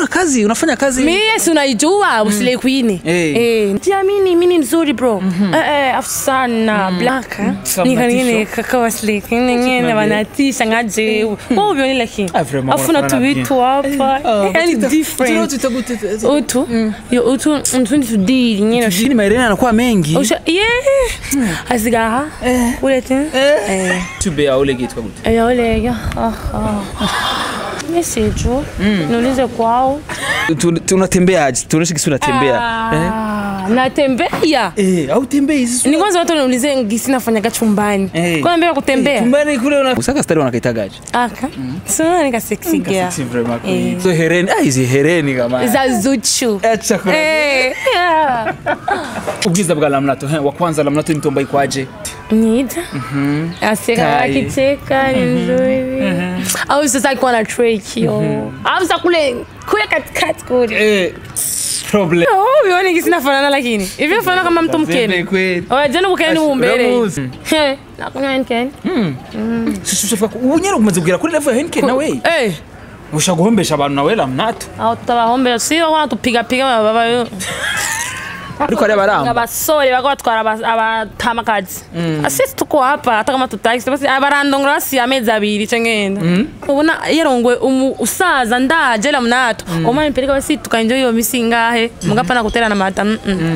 una kazi unafanya kazi Mie si unaijua Slay Queen. Eh. Eh. Jiamini mimi ni nzuri bro. Eh eh afu sana black. eh. Kama Nika nini tisho. kaka Slay Queen ngene wanatisha ngaje. Wewe ubioni lakini. Ah, vraiment, Afu na wanafanana tuvitu hapa. Yani different. Utu. Yo utu mtundi tudiri ngene lakini mairene anakuwa mengi Usha yeah. Asigaha. Ule tu. Eh. tube ya ule kitwa gute Eh ole ya. Ah ah. Message. Niulize kwao. Tu- tunatembeaje tuoneshe kisi unatembea eh? Ah, natembea Eh, au tembei sisi ni kwanza watu niulize ngisi nafanyaga chumbani Eh. kwa mbele kutembea chumbani kule una usaka stari wanakaitagaje aka sio nika sexy girl Sexy vraiment Eh. queen. So hereni ah hizi hereni kama za zuchu acha kuna eh yeah. ubwiza bwa lamnato he wa kwanza lamnato ni mtomba ikwaje nida aseka Kai. akicheka ni nzuri au sasa alikuwa na trick yo au sasa kule kule katikati kule eh problem oh uone ngisi nafanana lakini hivi nafanana kama mtu Zebe mkeni kweli Oya jana bukeni ni umbere Ramuzi. he nakunywa nkeni shishushafika unyere umaze kugera kuri level ya Henken nawe eh usha guhombesha abantu nawe lamnato aho tutabahombera si bako banatupigapiga baba ariko ari abaramba abasore bako batwara aba- abatamakazi asisi tuko hapa hata kama tutagisi basi barandongora basi amezi abiri ico ngenda ubona yarongwe umu- usaza ndaje la mnato oma nipeleka basi tukaenjoy iyo misi ngahe mugapana kuterana mata mm, mm.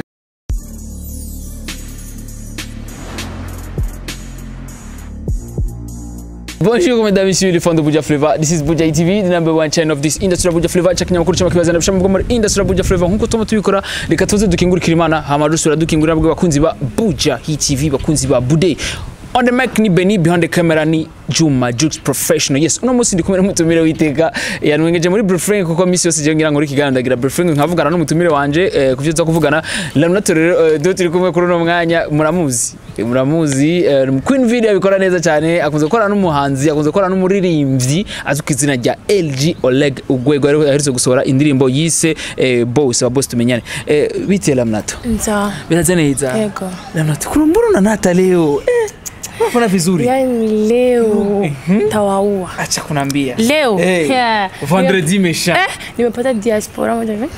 Bonjour mesdames et messieurs les fans de Buja Flavor. This is Buja TV, the number one channel of this industry Buja Flavor. Check nyamakuru cyama kibazana bishama bwo muri industry Buja Flavor. Nkuko tuma tubikora reka tuze dukingurikira Imana hama dusura dukingurira bwo bakunzi ba Buja Hit TV bakunzi ba Bude. On the mic ni Benny behind the camera ni Juma Jux Professional. Yes, uno munsi ndi kumwe n'umutumire witeka yanwengeje muri Brefring kuko misi yose je ngira ngo uri kiganiro ndagira Brefring nkavugana n'umutumire wanje eh, kuvyo za kuvugana. Lamnato rero eh, do turi kumwe kuri uno mwanya muramuzi. Eh, Muramuzi eh, Queen Video abikora neza cyane akunze gukora n'umuhanzi akunze gukora n'umuririmbyi azwi ku izina rya LG Oleg Ugwego rero aherutse gusohora indirimbo yise eh, Boss wa Boss tumenyane. Eh, bite Lamnato? nza Binaze neza. yego Lamnato kurumbura na Nata leo. Eh, unafanya vizuri. yani leo tawaua Acha kunambia. leo Eh, Yeah. vendredi méchant. eh nimepata diaspora moja hivi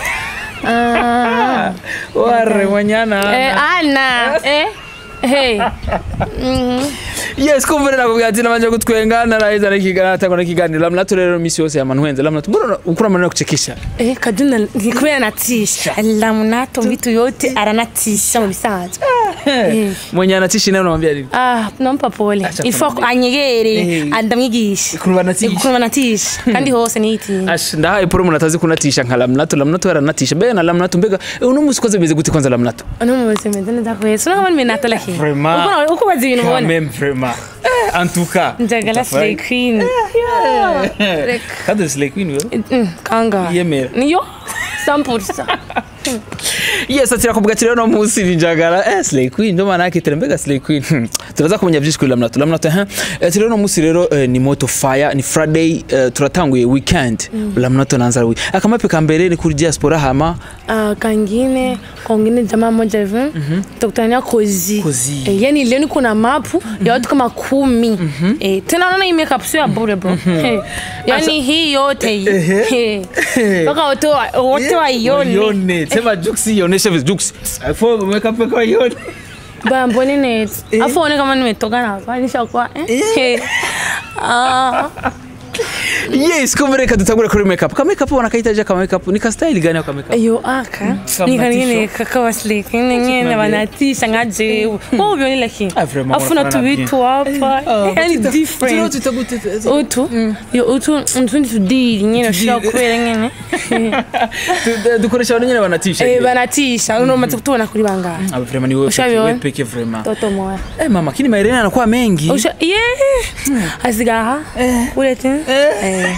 Ah. Ware wanyana. Eh, ana eh hey Yes, kumbe rero nakubwira ati nabanje kutwenga naraheza n'ikiganiro atangwa n'ikiganiro Lamnato rero misi yose yamanwenze Lamnato mbona ukura maneno kuchekesha. eh kaduna ni kubera natisha lamunato vitu yote aranatisha mu bisanzwe Eh. Mwenye anatisha naye unamwambia nini? ah nampa pole Acha ifo kumwambia. anyegere Eh. andamwigisha Kuruba anatisha. kuruba natisha kandi hose niyitinya Ash ndahaye poro umuntu atazi kunatisha nka Lamnato Lamnato yaranatisha mbega na Lamnato mbega eh, uno musi koze bimeze gute kwanza Lamnato? ano mu buzima ndane ndakwese no kama nimenata lakini Vraiment. uko uko bazi ibintu Quand ubona même vraiment. Eh, en tout cas. njagala slay queen Reka. Kandi Slay Queen wewe. Mm, kanga Yemera. niyo sampurisa Yes, ati nakubwira ati rero no musi ninjagara eh Slay Queen ndo maana yake tena mbega Slay Queen. Hmm. Turaza kumenya byinshi kuri Lamnato. Lamnato eh ati rero no musi rero eh, ni Moto Fire ni Friday eh, turatanguye weekend. Lamnato nanza wi. Akamape ka mbere ni kuri diaspora hama Ah, kangine kongine jamaa moja hivi tukutania kozi Kozi. Eh, yani leo niko na mapu ya watu kama kumi eh, tena unaona hii makeup sio ya bure bro Eh, yani hii yote hii Eh, mpaka wote wa- wote waione Yone. Sema Jux ioneshe vizuri Jux. Afo umeka peka yone. baya mbone net afu one kama nimetoka na hapa nishakuwa eh, eh. Ah, Yes, kumbe reka dutangure kuri makeup. Ka makeup wanakaitaje ka makeup? Ni ka style gani ka makeup? iyo aka Kama nikangine tisho. kakawaslik ngene banatisha ngaje wewe ubioni lakini Ah, vraiment, afu na wanafanana tuvitu hapa yani different utu yo utu ntundi tudiri nyene ushobora kubera nyene Dukoresha abantu nyene banatisha. Eh, banatisha unomaze kutubona kuri bangahe Ah, vraiment ni wewe peke, Ushabiona? wewe peke vraiment. toto moya Eh mama, kini mairene anakuwa mengi. usha ye asigaha urete eh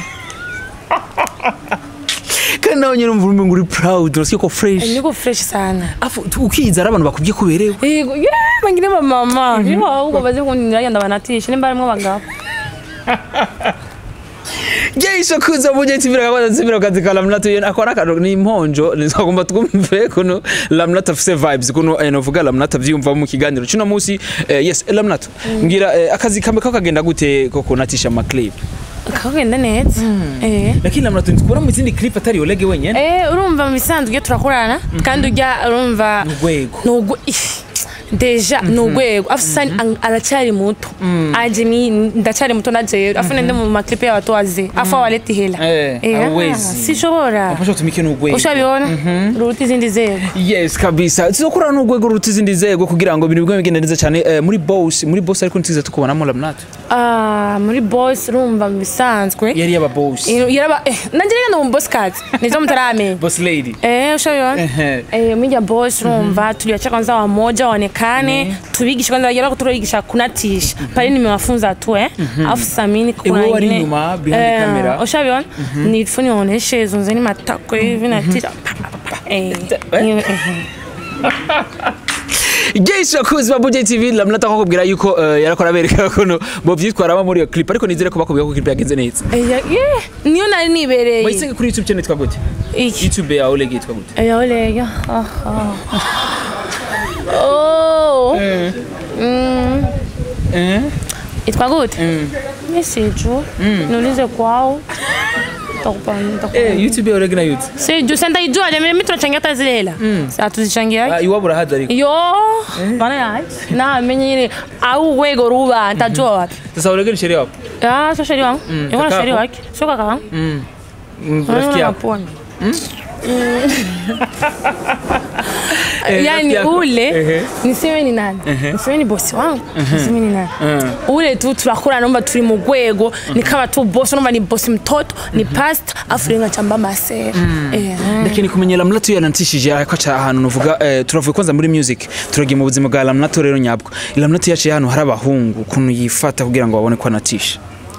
Kandi nawe nyine umva umengo uri proud, urasiye ko fresh. niko fresh sana Afu tu- ukiza ari abantu bakubye kuberewe. yego ye bangine ba mama yo ahubwo baze kundira yanda banatisha nimba harimo abagabo Jeisho kuza muje tivira kabaza zimira kazi ka Lamnato yene akora kado ni imponjo nizagomba twumve kuno Lamnato afise vibes kuno eh, novuga Lamnato avyumva mu kiganiro cino musi eh, yes eh, Lamnato ngira eh, akazi kambe kakagenda gute ko kunatisha ama clip kakagenda neza Eh. lakini lamnato ntikubona mu zindi clip atari olege wenyene Eh, urumva mu bisanzwe iyo turakorana kandi ujya urumva urwego ni urwe- ih, deja ni urwego afisa aracyari muto aje ni ndacyari muto naje afuna ndi mu maklipe y'abato waze afa waleti hela Eh, Eh, hawezi. sishobora afasha utumike n'urwego ushabibona ruruta izindi zego yes kabisa tuzokorana n'urwego ruruta izindi nzego kugira ngo ibintu bigome bigenda neza cyane eh, muri boss muri boss ariko ntiziza tukubonamo lamnato Ah, muri boss urumva mu bisanzwe yari yaba boss Eh, yaraba eh, nanjye rero ndi mu boss kazi nizo mtaramenya boss lady Eh, ushabiona Ehe. eh, mwija boss urumva tuliacha kwanza wamoja waonekane tubigishe kwanza wajala kuturoigisha kunatisha pale nimewafunza tu eh alafu samini kuna wewe wari ingine- nyuma, behind the camera. ushabiona ni funi waoneshe hizo nzeni matako hivi na tisha eh hiyo, eh. Yes, bakuzi ba Budget TV lamnata ko kubwira yuko eh, yarakora abereka kono bo vyitwaramo muri iyo clip ariko nizere ko bakubwira ko clip yagenze neza Eh, ya- yeah, niyo nari nibereye Wayisenge kuri YouTube channel yitwa gute iki YouTube ya Oleg yitwa gute Eh, olega oh mm Eh itwa gute Mm. message niulize kwao Takupa- takupa- Eh YouTube ya Oleg na YouTube siju sentaijua jamii mimi tunachangia hata zile hela atuzichangia Ah, iwabo urahaza ariko yo bana yaje namenye ile au urwego ruba ntajua wapi sasa Oleg ni sheria wapo Ah, sio sheri wangu yuko na kaka sheri yako? wake sio kaka wangu Mm, Unaona rafiki yako maponi. Eh, yani rafiki yako. ule Ehe. niseme ni nani niseme ni bosi wangu niseme ni nani Eh. ule tu turakora naomba turi mu rwego ni kama tu bosi naomba ni bosi mtoto ni pastor afu renga chamba masera eh lakini kumenya lamnato yanantishije akaca ahantu nuvuga eh, turavuye kwanza muri music turagiye mu buzima bwa lamnato rero nyabwo lamnato yaciye ahantu hari abahungu ukuntu yifata kugira ngo babone ko anatisha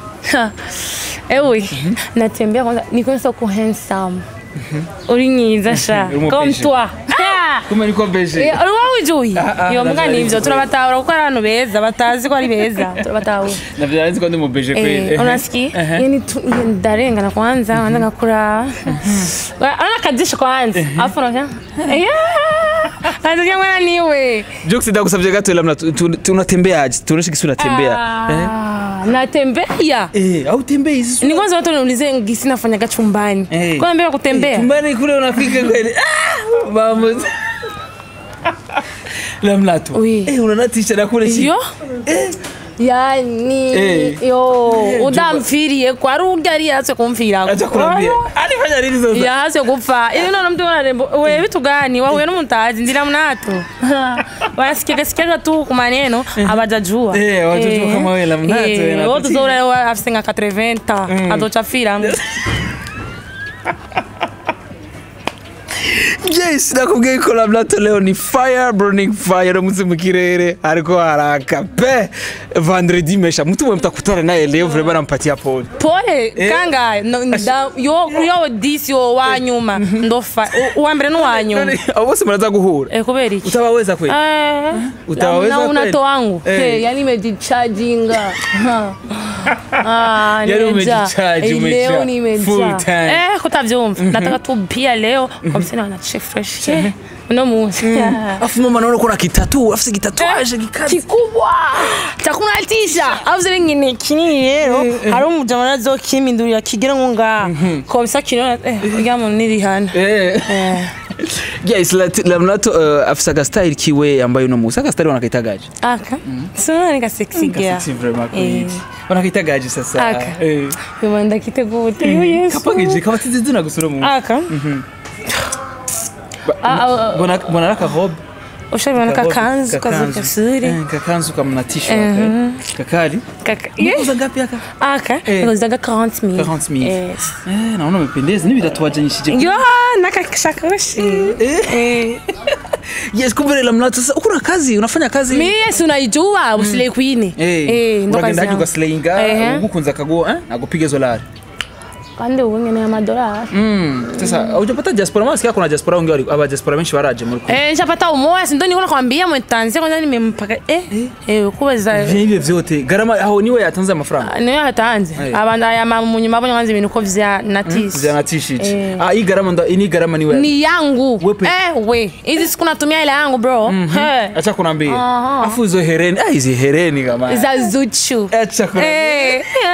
ewe natembea kwanza niko soko handsome uri mwiza sha Uri mu comme beige. toi kumenya ko beje Eh, uri wowe ujuye Ah, ah, iyo mbwa navyo ni nari ivyo nzi. turabatahura kuko ari abantu beza batazi ko ari beza turabatahura navyo nari nzi ko ndi mu beje kweli Eh, unasikia yani tu- yani ndarengana kwanza kwanza ngakura ana kajisho kwanza afu unasema Nasikia mwana niwe Jokes ndagusabye gato lamnato tu- tunatembeaje tuoneshe kisi unatembea eh Ah, natembea eh au tembei sisi ni kwanza watu waniulize ngisi nafanyaga chumbani Eh. kwa mbea kutembea Chumbani kule unafika kweli. Ah! Vamos. Lamlato. Oui. Eh, unanatisha na kule chini. yo yani Eh. yo Eh, udamfiriye kwari urya ari yatse kumfirako Acha kuambia. Alifanya nini sasa? yahase gupfa ibi none mtu wararembo we vitu gani wahuye n'umutazi ndira mnato wanasikiaga sikiaga tu ku maneno abajajua Eh, hawajajua kama wewe la mnato, wewe eh na wote kuchini. zora afise nka 80 azoca fira Yes, nakubwiye ko Lamlato leo ni fire burning fire uramutse mu kirere ariko haraka pe vendredi mesha mtu mwe mtakutana naye leo vraiment nampatia pole pole kangaye no, nda- yo yo disi yo wanyuma ndofa u- uwa mbere n'uwanyuma abo bose muraza guhura eh kubera iki utabaweza kweli Eh, Utawaweza na kweli? unato wangu Eh. Eh, yani imejicharginga Ah, Yaani nimejaa. umejicharge, Eh, umejaa. leo nimejaa. Full time. Eh, kutavyumva nataka tu pia leo wamseni wanache fresh Eh, uno munsi afu mama naona kuna kitatu afise kitatuaje gikazi kikubwa chakunatisha avuze bingine kinini rero hari umujama nazokimindurira kigira ngo nga komisa kinona eh urya muntu nirihana eh eh yes Lat- Lamlato uh, afise agastyle kiwe ambaye uno musi agastyle wanakitagaje aka sona nika sexy girl Sexy vraiment Eh. kweli. wanakitagaje sasa Aka. eh Yuma ndakiteguye yo yesu kapagije kabatize zina gusura mu aka Ah, ah, bona bona naka robe ushabona kakanzu Kakanzu. kazukasuri Eh, kakanzu kamnatisha kakari kaka Unauza ngapi aka aka Eh. ngozaga 40000 40,000. yes eh naona umependeza ni bitatuwajanyishije yo nakashakashi eh yes kumbe Lamlato sasa uko na kazi unafanya kazi mimi yesu unaijua usile queen eh ndo kazi uragenda haje yangu. ugaslayinga Ehe. ugukunza akago eh nagupiga izo lari kandi ubu ngene amadolari Mm, sasa hujapata diaspora maana sikia kuna diaspora wengi wali- aba diaspora benshi baraje muri Kongo. eh nishapata umoya sindo niko nakwambia mwetanzia kwanza nimempaka eh eh kubaza Vile vyote gharama aho niwe yatanze amafaranga niyo yatanze Eh. abanda aya mu nyuma abonye kwanza ibintu ko vya natisi vyanatishije Eh. ah hii gharama ndo ini gharama niwe ni yangu Wepe. eh we hizi siku natumia ile yangu bro Eh. acha kunambia Aha. afu hizo hereni ah hizi hereni kama za zuchu acha kunambia Eh,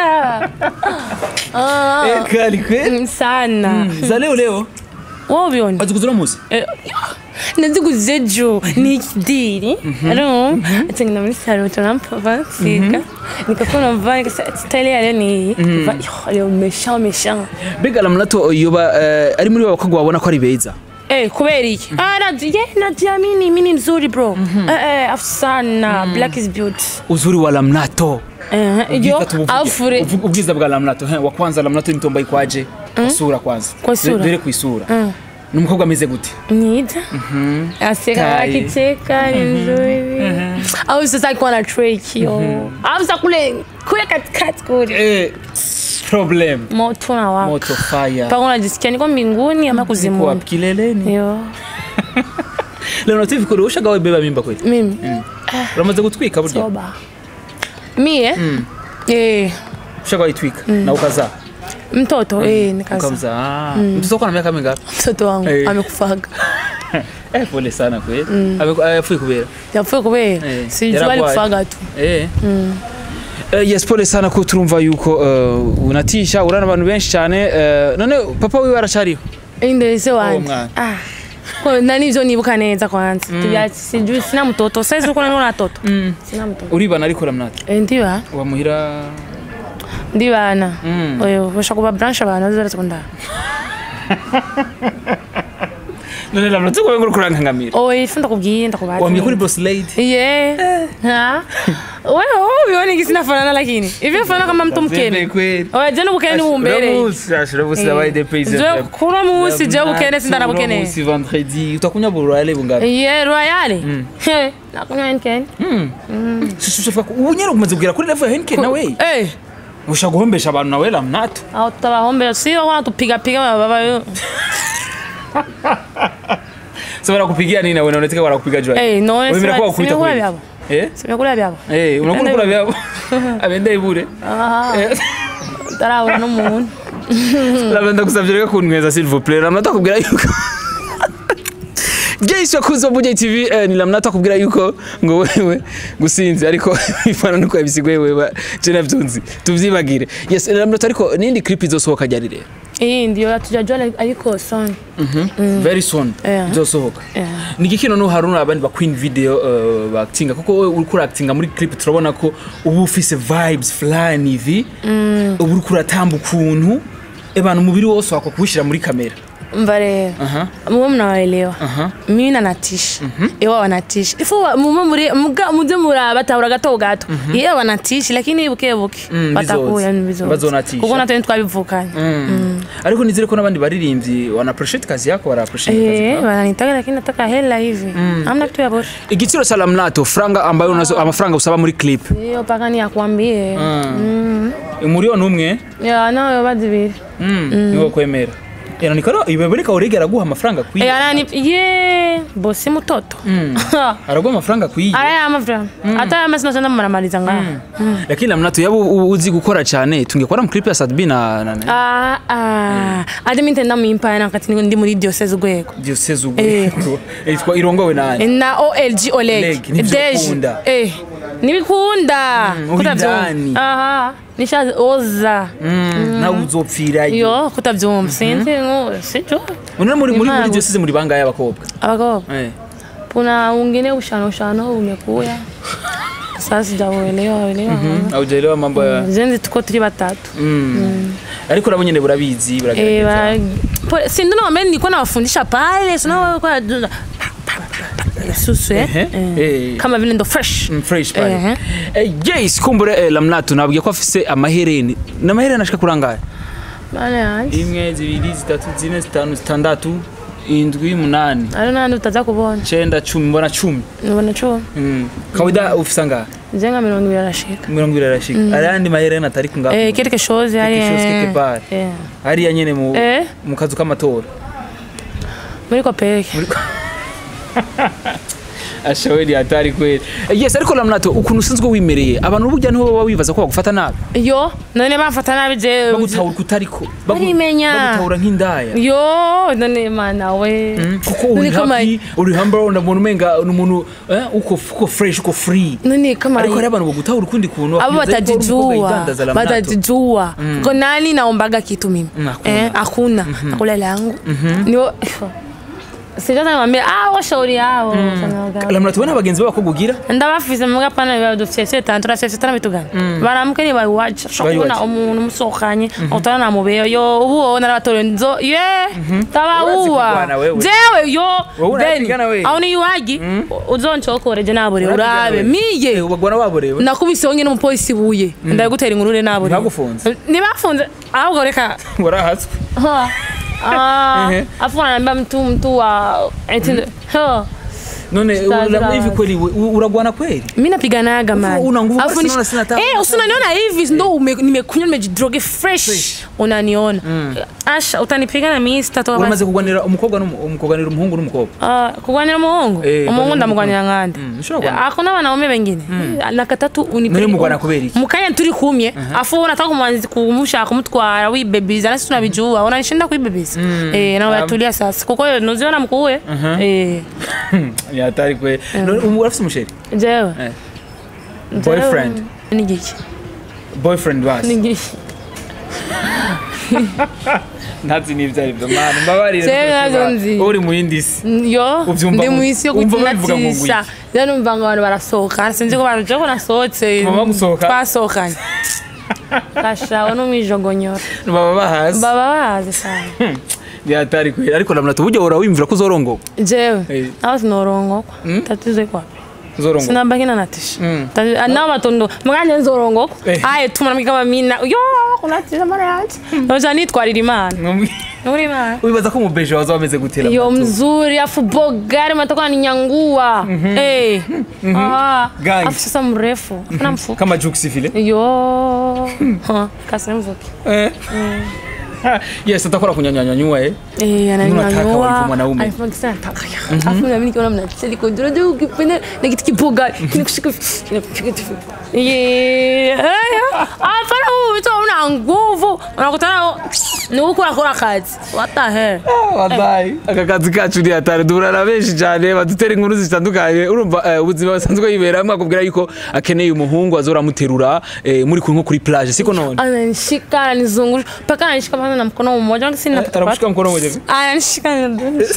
Ah, Eh, kali kweli mm, sana za leo leo wowe ubiona wazikuzura musi Eh, naziguze ejo ni ikidiri aro atengena muri salo turampava nsiga nikakona mva nikasa style yayo ni iyi va yo leo méchant méchant mbega lamnato yoba eh, ari muri babakobwa babona ko ari beza Eh, kubera iki ah nadia nadia mini mini nzuri bro eh eh afu sana black is beauty uzuri wa lamnato eh Ubwiza yo tubuvuge. afure Uvu- ubwiza bwa lamnato he wa kwanza lamnato nitomba ikwaje kwa sura kwanza Kwa sura? dore ku isura ni umukobwa ameze gute Nida. Aseka Kai. akicheka ni nzuri. Au sasa alikuwa na trick yo. Au sasa kule kule katikati kule. eh problem Moto na waka. moto fire Paka unajisikia niko mbinguni ama kwa kuzimuni. kileleni Yo. lamnato vikore ushagawe beba mimba kweli Mimi. uramaze gutwika burya Toba. Mie? Eh. ushagawe itwika na ukazaa Mtoto eh nikaza. ukamzaa mtoto wako na miaka mingapi Mtoto wangu Eh. amekufaga. eh pole sana kweli Ameku- eh, afuye kubera Yapfuye kubera. Eh, Sijui yaragwaye. alikufaga tu. Eh. Eh, yes pole sana ko turumva yuko uh, unatisha urana abantu benshi cyane uh, none papa wiwe aracariho Inde se wanje. mwana. Ah. Kwa nani hivyo nibuka neza kwanza. Tibia sijui sina mtoto. Sasa uko na mtoto. Sina mtoto. uribana ariko lamnato Eh, ndiba wamuhira ndi bana Mm. oyo bashaka kuba branche abantu bazara sekondari none lamnato ko nguru kurankangamira oyo ifu ndakubwiye ndakubaza wambye kuri boss lady ye ha wewe wewe ubione kisi nafanana lakini hivi nafanana kama mtu mkene kweli oyo je n'ubukene ni bumbere Uramusi, ashira busi abaye de pays je kura musi je ubukene sinda bukene Uramusi vendredi utakunya burale bungapi ye royale he nakunywa henkeni shishushafika ubu nyene umaze kugera kuri level ya Henken nawe eh usha guhombesha abantu nawe lamnato au tutabahombera si wana tupiga piga baba so barakupigia nini nawe naoneteka barakupiga jua eh no wemera ko bakubita simekula kweli byabo eh simekula byabo eh unakula kula vyabo abende ibure aha Eh. tarabura n'umuntu labda kusavye reka kunyweza s'il vous plaît lamnata kubwira yuko Jace wakuze wa Buja TV eh, ni lamnata kubwira yuko ngo wewe gusinzi ariko bifana nuko yabisigoye wewe je navyunzi tuvyibagire yes lamnata ariko nindi clip izosohoka ryari rero iyi ndiyo tujajua ariko son very soon Yeah. izosohoka Yeah. ni iki kino haruna abandi ba queen video uh, baactinga kuko wowe uriko uraactinga muri clip turabona ko uba ufise vibes fulani hivi uba uriko uratamba ukuntu ebana umubiri wose wako kuwushyira muri kamera mva rero Aha. muwe mnawaelewa Aha. mimi nanatisha iwa wanatisha ifu mume muri muga muze muraba tabura gato gato yewe wanatisha lakini buke buke Mm, batakuya bizoza. bizoza Bazonatisha. kuko natwe twabivukanye ariko nizere ko n'abandi baririmbyi wana appreciate kazi yako bara appreciate kazi eh yako wananitaka lakini nataka hela hivi amna kitu ya bora igiciro cha lamnato franga ambayo unazo amafaranga usaba muri clip iyo paka ni akwambie umuriyo numwe ya nayo badibiri niwo kwemera inaonekana ibebeleka urege araguha amafaranga kwiye eh anani ye bosi mtoto araguha amafaranga kwiye araya amavra hata yama sinasenda maramaliza ngaho lakini lamnato yaba u- uzi gukora cyane tungekora mu clip ya Sadbi na na- na Ah, ah. adi minte ndamwimpa nakati ndi muri diocese urwego diocese ugwego yitwa irongowe nani na olg oleg Oleg, nivyo ukunda. eh nibikunda uri kutabyumva ndani. aha nishaze oza nawe uzopfirayo yo kutabyumva sinzi ngo sijo unone muri muri muri Imana. diocese muri bangaye abakobwa abakobwa eh kuna wengine ushano ushano umekuya sasa sijauelewa elewa aujaelewa mambo ya zenzi tuko turi batatu ariko nabo nyene burabizi Eh, buragerageza ba- po- si ndio naambia nilikuwa nawafundisha pale sina kwa susu eh? Ehe, Eh. eh. kama vile ndo fresh Mm, fresh pale Ehe. eh yes kumbure eh, lamnato nabwiye ko afise amahereni n'amahereni ashika kurangara bana yanjye imwe zibiri zitatu zine zitanu zitandatu indwi munani ari nandi utaza kubona cenda cumi mbona cumi nubona cyo Mm. kawaida ufise angahe nze nka mirongo ibiri arashika mirongo ibiri arashika ayandi mahereni atari kungahe eh quelque chose ari Quelque chose quelque part. eh hariya nyene mu Eh. mu kazu k'amatora muri kopeke Muri- ashawe ni hatari kweli Eh, yes ariko lamnato ukuntu usanzwe wimereye abantu burya niho baba wibaza ko bagufata nabi yo none bafata nabi jewe bagutahura kutariko Bagu- Barimenya. bagutahura nk'indaya yo none mana we kuko uri None kama- happy uri humble ndabona umenga ni umuntu eh, uko uko fresh uko free none kama ariko hari abantu bagutahura ukundi kuntu abo bakibaza yuko uri umukobwa watajijua yidandaza Lamnato. watajijua ko nani naombaga kitu mimi Mm, hakuna. eh, hakuna nakula langu niwo sijazamwambia ah washauri yao Lamnato we nta bagenzi b'abakobwa ugira ndabafise muga pana biba dufise tantu turafise tana bitu gani baramuke ni bayiwaje shobora kubona Bayiwaje. umuntu musohokanye utana namubeyo yo ubu wowe narabatore nzo ye Urazi tabauwa kurwana wewe. jewe yo Wowe beni unapigana wewe. aho niyiwagi uzoncokoreje nabure Urapigana urabe wewe. miye Eh, ubagwana waborewe nakubise wonyine umupolisi ibuye ndagutera inkuru nabure Ntibagufunze? ntibafunze ahubwo reka warahatswe Ha. Ah, Ehe. afu ananiambia mtu mtu wa eti- ha. none Sitazira ura- hivi wazi. kweli we- u- uragwana kweli mi napiganaga man una nguvu Alafu basi ni- naona sina tabu. Eh, usinaniona hivi ndo ume- nimekunywa nimejidroge fresh Fresh. unaniona asha utanipigana mi sitatoka uramaze basi. kugwanira umukobwa n'umu- um, kugwanira umuhungu n'umukobwa Ah, kugwanira umuhungu Eh, umuhungu kugwanira ndamugwanira nkande Mm, ushobora kugwanira. hakuna wanaume wengine na katatu Nari mugwana kubera iki? mukanya turi kumye afu unataka kumwanzi kumushaka kumutwara wibebiza nasi tunabijua unanishinda kuibebiza eh na unatulia sasa kuko hiyo nuziona mkuwe eh ni hatari kweli None umu- urafise umusheri jewe Eh. Jewe, Boyfriend. ni giki boyfriend ni basi giki ntazi n'ivyo arivyo mani mbabarire Jewe rwose navyo ba- nzi. uri mu yindi si yo Uvyumva ndi mu- mu isi yo wumva babivuga ngo kwitinatisha rero numva ngo abantu barasohoka sinzi ko baruje ko nasohotse Mama gusohoka? twasohokanye gashawe n'umwijogonyora baba bahazi baba bazi sana ni hatari kweli ariko lamnato burya uhora wiyumvira ko uzorongoka jewe Eh. aho sinorongokwa tatizo iko wapi uzorongoka sinabaki na natisha Mm. Tati- ah, nao batondo muganje nzorongokwa Eh. aye tumana kama mina yo kunatisha mara yanje noja nitwarira imana Mwumvi- nuri imana wibaza ko umubeje waza wameze gutera yo mzuri afu bogari matoka ninyangua eh ah Gangi. afu sasa mrefu afuna mfuko kama juksi vile yo Ha, kasemvuki eh yes atakora kunyanyanyanyua eh Eh, Unataka ananyanyua. walivyo mwanaume. Alifanya kisa nataka ya. Alafu na mimi nikiona mnacheli kwa juu juu ukipenda na kitu kiboga kinakushika kinakushika tu. Yeah. Hapana huyu mtu una nguvu. Unakutana ni huko akora kazi. What the hell? wallahi aka kazi kacu ni hatari duhura na benshi cyane badutera inkuru zitandukanye urumva eh, ubuzima busanzwe yiberamo akubwira yuko akeneye umuhungu azora amuterura eh, muri kuri nko kuri plage siko none Ananishika, ananizungusha. Mpaka ananishika pale na mkono mmoja. Wangu sina arakushika mkono mmoja Ananishika na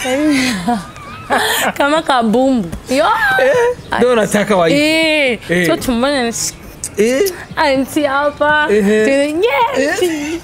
kama kabumbu. Yo. ndio nataka wa Eh. Eh. Sio tumboni ananishika. eh anti hapa Ehe. Tuna- yes.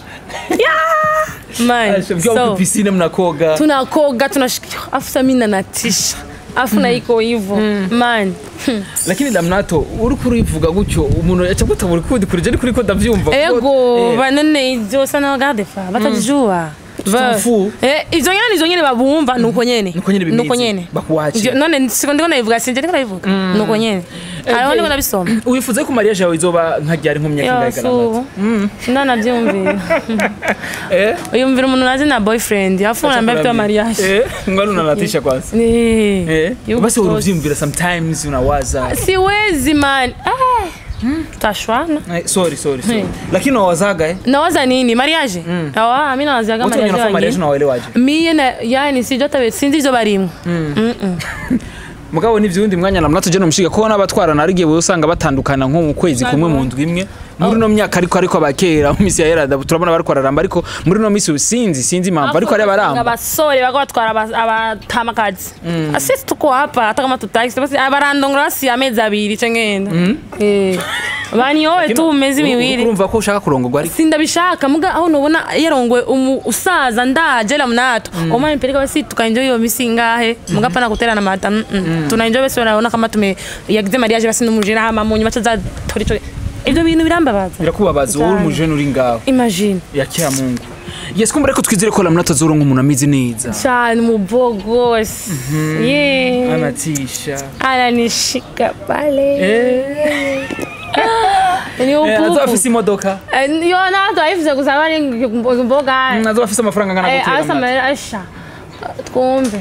Yeah. Man, mkiwa so, so, piscine mnakoga tunakoga tunashika afu sasa mimi nanatisha afu na iko hivyo man lakini lamnato uri kurivuga gutyo umuntu yaca gutabura ukundi kuri je kuri ko ndavyumva ego Eh, banene ivyo sana bagade fa batajua Ba- Tutamfu. Eh, ivyo nyene nizo nyene babumva nuko nyene Nuko nyene bimeze. nuko nyene Bakuwakira. Ivyo- none siko ndiko nabivuga sinje ndiko nabivuga nuko nyene ariho ndiko nabisoma wifuza ko mariage yawe izoba nka ryari nko mu myaka ingahe Yo, lamnato so, ndanavyumvira eh uyumvira umuntu nazi na boyfriend afu naambia vitu ya mariage eh ngalo unanatisha kwanza Eh, eh yuko basi close. uruvyumvira sometimes unawaza siwezi man ah, tashwana Eh, sorry sorry sorry Eh. lakini unawazaga eh nawaza nini mariage awa mi nawaziaga watu wenye mariage wanafanya mariage wanye unawaelewaje miye na yani sijua tabe sinzi izo barimwo mugabo n'ivyundi mwanya lamnato je nomushiga ko n'abatwarana ari gihe usanga batandukana nko mu kwezi kumwe mu ndwi imwe muri no myaka ariko ariko abakera mu misi ya era turabona bariko bararamba ariko muri no misi sinzi sinzi impamvu ariko ari abaramba abasore bako batwara aba- abatamakazi sisi tuko hapa hata kama tutaki basi barandongora basi amezi abiri ce ngenda Eh, banyowe tu mu mezi mibiri urumva ko ushaka kurongorwa ariko sindabishaka muga aho nubona yarongwe umu usaza ndaje la mnato mm. oma nipeleka basi tukaenjoy hiyo misi ngahe muga pana kuterana mata mm -mm. tunaenjoy basi wanaona kama tume yagize mariage basi numujira hama munyu bacha tori tori ibyo bintu birambabaza birakubabaza wowe uri Cyane. umujene uri ngaho imagine yakira mungu yes kumbe ariko twizere ko lamnato azoronka umuntu ameze neza cyane mubogos yeah anatisha ananishika pale eh ni eh, azoba upupu afise imodoka Eh, yo na to ayifuze gusaba ari mboga Mm, azoba afise amafaranga angana Eh, gutera asa Lamnato. mera asha twumve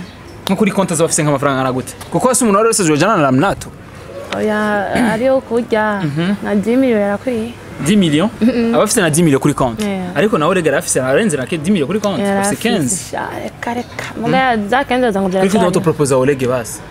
nko kuri konti azaba afise nk'amafaranga angana gute kuko hasi umuntu wari wese yojana na Lamnato oya ariyo kurya na dimiyo yarakwiye 10 millions aba afise na 10 millions kuri konti Yeah. ariko nawe rega afise arenze na 10 millions kuri konti afise 15 yarafise sha reka reka muga za kenzo zangu ariko byaracanye ndoto propose Oleg basi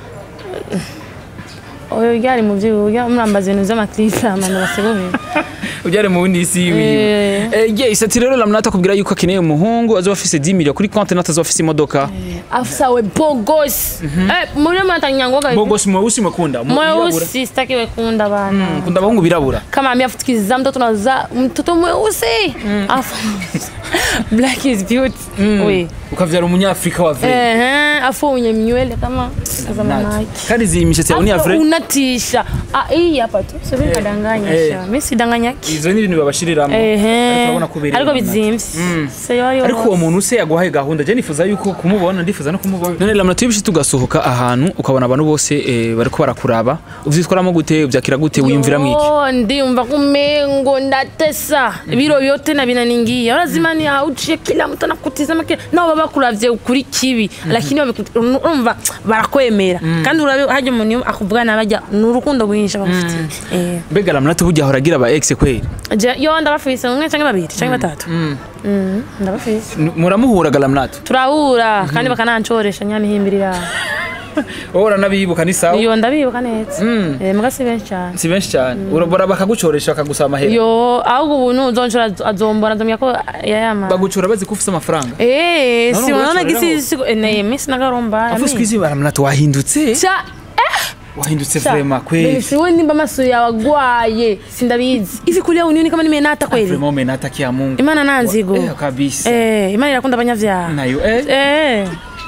oyo byari mu by'uburyo murambaza ibintu by'amaklipe amanda basigubira ubyare mu bindi isi wiwe Eh. eh yes ati rero Lamnato akubwira yuko akeneye umuhungu azoba afise 10 millions kuri konti natazoba afise imodoka afisa we bogos eh muri mata nyangoga bogos mweusi mwekunda mweusi sitaki wekunda bana kunda abahungu birabura kama ameafutukiza mtoto naza mtoto mweusi afu black is beauty we ukavyara umunyafrika wa vrai ehe afu unye nywele kama za manaki kandi izi mishatsi yawe ni ya Afu vrai unatisha ah hii hapa tu sio mimi kadanganya Eh. sha mimi sidanganyaki izo ni ibintu babashiriramo ehe ariko urabona ko ubereye ariko Lamnato. bizimvye sio ari ariko uwo muntu se yaguhaye gahunda je nifuza yuko kumubona ndifuza no kumubona none Lamnato yibishye tugasohoka ahantu ukabona abantu bose eh, bariko barakuraba uvyitwaramo gute uvyakira gute wiyumvira mwiki Yo, ndiyumva kumengo ndatesa biro vyote na vinaningia lazima ni auchie kila mtu anakutizama kila nao baba kuravye kuri kibi lakini babiku- urumva barakwemera kandi urabe haje umuntu akuvuga nabajya nurukundo rwinshi bafite eh mbega Lamnato burya ahora agira aba ex kweli je yo ndabafise umwe canke babiri canke batatu Mm, ndabafise N- muramuhuraga Lamnato turahura kandi bakanancoresha nyamihimbirira wowe uranabibuka ni sawa iyo ndabibuka neza eh muga si benshi cyane si benshi cyane urabora bakagucoresha bakagusaba amahera yo ahubwo ubu nuzonshora azombona azomya ko yayama bagucora bazi ko ufise amafaranga Eh, Naona si unaona unacho leo. gisi siku eh, na mimi sina garomba. afu siku hizi Lamnato wahindutse Cha wahindutse cha. vrema kweli Si wewe nimba maso ya wagwaye sindabizi. Hivi kulia unioni kama nimenata kweli? vrema umenatakia Mungu Imana nanzigo. eh, kabisa Eh, Imana irakunda abanyavyaha. nayo eh Eh.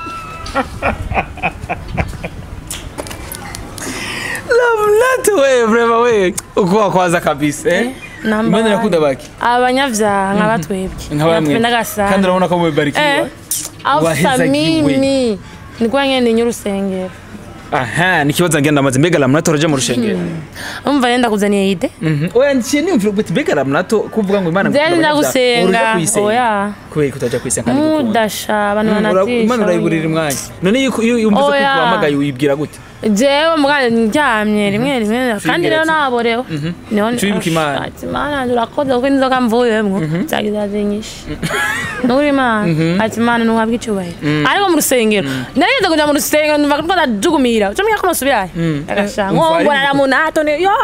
Lamnato we vrema we uko wakwaza kabisa eh namba Imana one. irakunda baki Abanyavyaha nk'abatwebwe. nka bamwe Natupenda kandi gasana. urabona ko mubarikiwa Eh. Afsa wahezagiwe. mimi. Nikuwa ngene nyurusengero. aha ni kibazo ngenda maze mbega Lamnato araja mu rushengero Umva nenda kuzaniye ide. Mhm. oya niciye nimvira uti mbega Lamnato kuvuga ngo Imana Zeni ndagusenga. Oya. kubera kutaja kwisenga kandi gukunda Mudasha abantu Ura- banatisha. Imana urayiburira umwanya none iyo iyo yumvise ko Oya. uhamagaye uyibwira gute jewe mugana ndyamye rimwe rimwe kandi rero naborewe niho Ico wibuka Imana. ati mana urakoze kuko inzoga mvuyemwo zagiza zinyishe nuri imana ati mana ntuhabwe icyubahiro ariko mu rusengero narize kuja mu rusengero numva ko ndajugumira ucamenya ko nosubirayo agasha umva ari ngongorana mu nato ne yo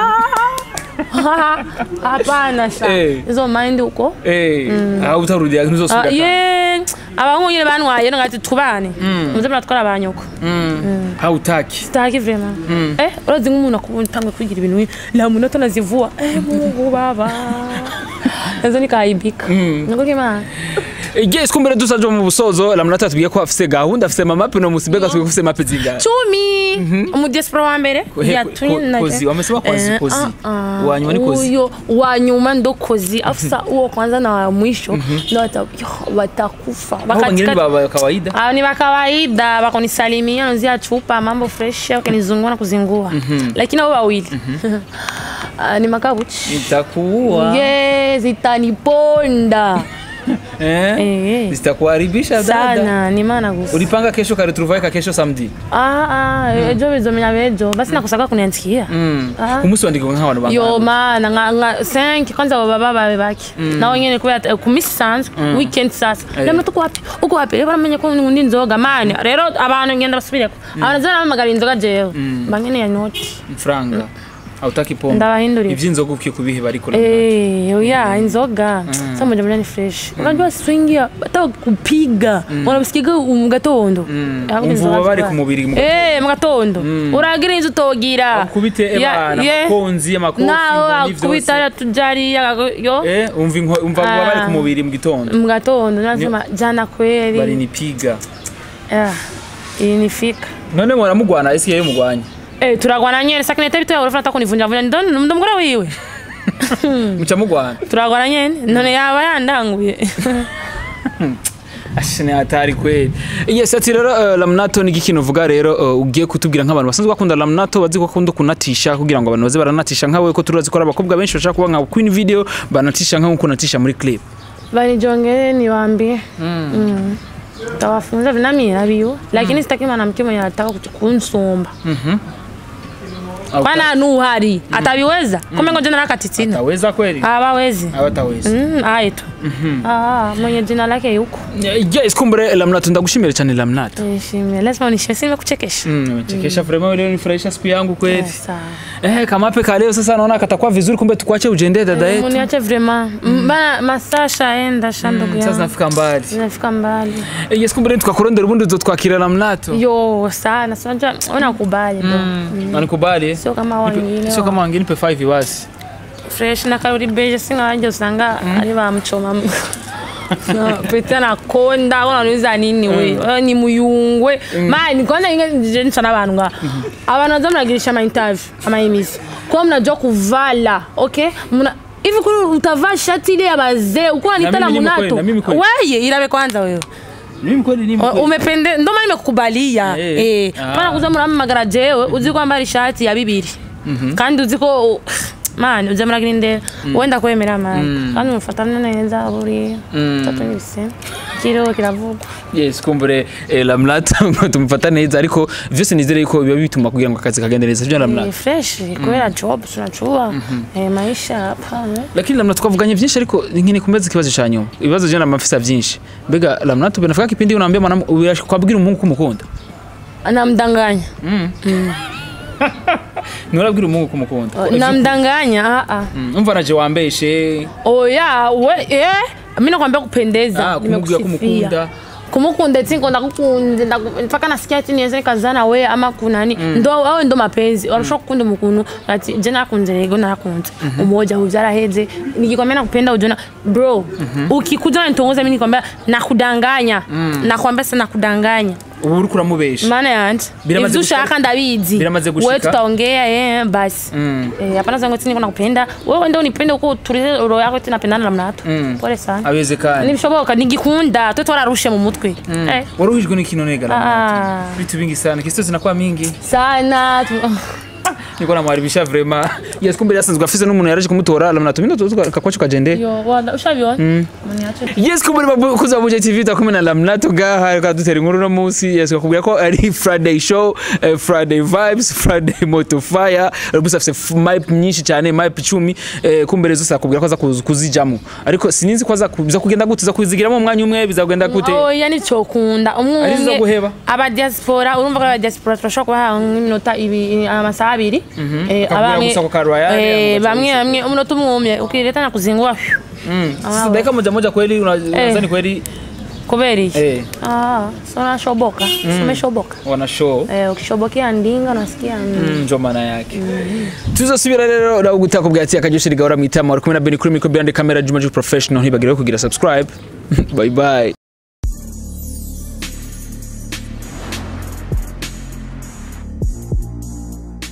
hapana sha Eh. izo mind uko eh aho utarudiya Ah, ntuzosubira ye abahungu nyine bantwaye no ngati tubane muze muratwara abanyoko hautaki sitaki vrema eh urazi nk'umuntu akubona utangwe kwigira ibintu nk'ibi, la munota nazivua eh mungu baba nazo nikaibika niko kimana yes kumbere dusaje mu busozo Lamnato atubwiye ko afise gahunda afise mamape no musimbega tubwiye ko afise mape zingahe cumi umudiaspora wa mbere He- yatumye ko- na- kozi, wamesema kozi, Eh, kozi. ah, ah. Wa nyuma ni kozi. Huyo wa nyuma ndo kozi afisa uo kwanza na wa mwisho ndo wata- yo, watakufa aho bangine ni Wakatikati- baba kawaida Ah, ni wa kawaida wakunisalimia nuzia chupa mambo fresh wakanizungua na kuzingua lakini hao wawili Ah, ni makabuchi itakuwa ye zitaniponda eh Eh. zitakuharibisha dada sana ni maana gusa ulipanga kesho karetrouvaille kesho samedi ah, ah, ejo bizomenya bejo basi nakusaka kuniandikia Ah. ku munsi wandika nk'abantu bangana yo mana nka nka 5 kwanza baba bababe bake nawe nyene kubera ku misi sanzwe weekend sasa namwe tuko wapi uko wapi rero baramenye ko ngundi nzoga mani rero abantu ngenda basubireko abantu zara bamagara inzoga jewe bangene ya noti franga hautaki pombe Ndabahindurira. ivy'inzoga ukiye kubihe ariko Eh, oya inzoga sasa moja moja ni fresh unajua swingi hata kupiga unabisikiga mu gatondo Ahubwo umva inzoga ubabare ziba- ku mubiri mu eh mu gatondo uragira inzu utogira kubite Ya- ebana ye. amakonzi amakofi nawe inkoni akubita vyose ya tujari yo eh umva inko- umva ubabare ku Ah. mubiri mu gitondo mu gatondo nasema jana kweli barinipiga Ah, ilinifika none mwaramugwana isi yayo mugwanya Eh, turagwana nyene sakinete bitoya urafuna hata kunivunja vunja ndo ndo mugore wiwe muca mugwana turagwana nyene none yaba yandanguye ashene hatari kweli yes ati rero uh, Lamnato ni ikintu uvuga rero uh, ugiye kutubwira nk'abantu basanzwe bakunda Lamnato bazi ko akunda kunatisha kugira ngo abantu baze baranatisha nkawe ko turazi ko ari abakobwa benshi bashaka kuba nka Queen Video banatisha nkaho uko unatisha muri clip banijongere niwaambie tawafunza vinami nabiyo lakini sitaki mwanamke mwenye anataka kutu- kunsomba kwana nuhari ataviweza kumbe ngo jina lake titina Ataweza kweli? hawawezi Hawataweza. Mm, aye tu Ah, mwenye jina lake yuko Yes, kumbure Lamnato ndagushimira cyane Lamnato. nishime lazima unishime si nimekuchekesha Mm, umechekesha vraiment leo nifurahisha siku yangu kweli. Sawa. Eh, kamape ka leo sasa naona katakuwa vizuri kumbe tukuache ujende dada yetu. uniache vrema bana masaa shaenda sha ndugu Sasa yangu nafika mbali. nafika mbali Eh, Yes, kumbure tukakurondera ubundi uzotwakira Lamnato. yo sana sinajua unakubali bro Nanikubali. eh? sio kama wengine Sio kama wengine pe 5 wasi. fresh na karuri beje singawaje usanga ari bamchoma pete anakonda unaniuza nini we Wewe ni muyungwe mani kwanza inge nje n'abantu nga abantu baza muragirisha ama interview ama emisi kwa mnajua kuvala okay mna hivi kuri utavaa shati ile ya bazee uko unanitana mimi nimo kweli, munato na mimi kweli. weye irabe kwanza wewe Mimi kweli ni O- umepende ndo maana nimekukubalia Eh. eh Ah. pana kuza muramamagara jewe uzi ko ambara ishati ya bibiri kandi uzi ko mani uza muragirinde wenda kwemera mani kandi mufatana neza buri tatu nibise kiriho kiravugwa Yes, kumbure eh, Lamnato ngo tumufata neza ariko vyose nizere yuko biba bituma kugira ngo akazi kagende neza. Sio Eh, Lamnato. fresh kubera job tunachua eh, maisha hapa eh. Lakini Lamnato twavuganye vyinshi ariko nkine kumeza ikibazo cha nyuma. Ibibazo jana mafisa vyinshi. Mbega Lamnato benafika kipindi unaambia mwanamke kwabwira umungu kumukunda. namdanganya Nurabwira umungu kumukunda. namdanganya ah, ah. Mm, Umva naje wambeshe. oya we eh mimi nakwambia kupendeza Ah, kumubwira nimekusifia. kumukunda. kumukunda eti ngo ndakukunze ndaku- mpaka nasikia ati niweze kazana we ama kunani ndo awe ndo mapenzi warusha kukunda umuntu ati je nakunze rego narakunze umoja uvyaraheze nikikwambia nakupenda ujona bro ukikuja unitongoza mimi nikwambia nakudanganya nakwambia sana nakudanganya Ubu uri kuramubesha. maana yanje Biramaze ivyo gushika? ushaka ndabizi Biramaze gushika? we tutaongea eh basi eh hapana zangu eti niko nakupenda wewe ndio unipende uko tulize roho yako eti napendana na mnato pole sana Awezekana. nibishoboka nigikunda twe twararushe mu mutwe eh Waruhijwe n'ikino nega Lamnato. ah Vitu vingi sana. Kisto zinakuwa mingi. sana tu- Niko namwaribisha vraiment. Yes, kumbe yasanzwe afise n'umuntu yaraje kumutora Lamnato. Mino tukakwacho kagende. yo wada ushabiona muniache Yes, kuburi bakuza Buja TV takumwe na Lamnato gaha kadutera inkuru no munsi yes kakubwira ko ari Friday show eh, Friday vibes Friday moto fire rubusa afise f- mic nyinshi cyane mic 10 eh, kumbere zose akubwira ko aza kuzi- kuzijamo ariko sininzi ko aza kuza kugenda gute za kuzigiramo umwanya umwe bizagenda gute oya nicokunda umwe Ari zo umwe guheba? aba diaspora urumva ko aba diaspora turashobora kubaha nk'iminota ibi amasaha abiri Eh, Kakubwira abamwe- gusa ko ka Royal, eh, ama bamwe bamwe umunota umwe umwe ukireta na kuzingua sasa dakika moja moja kweli unadhani kweli kubera iki eh ah so nashoboka so umeshoboka wana show eh ukishobokea ndinga unasikia mm. Mm, njo maana yake tuzosubira rero nawe gutaka ubwatsi akajyoshye rigahora mu itama wari kumwe na Beni kuri mikro behind the camera Juma Juma professional ntibagire kugira subscribe bye bye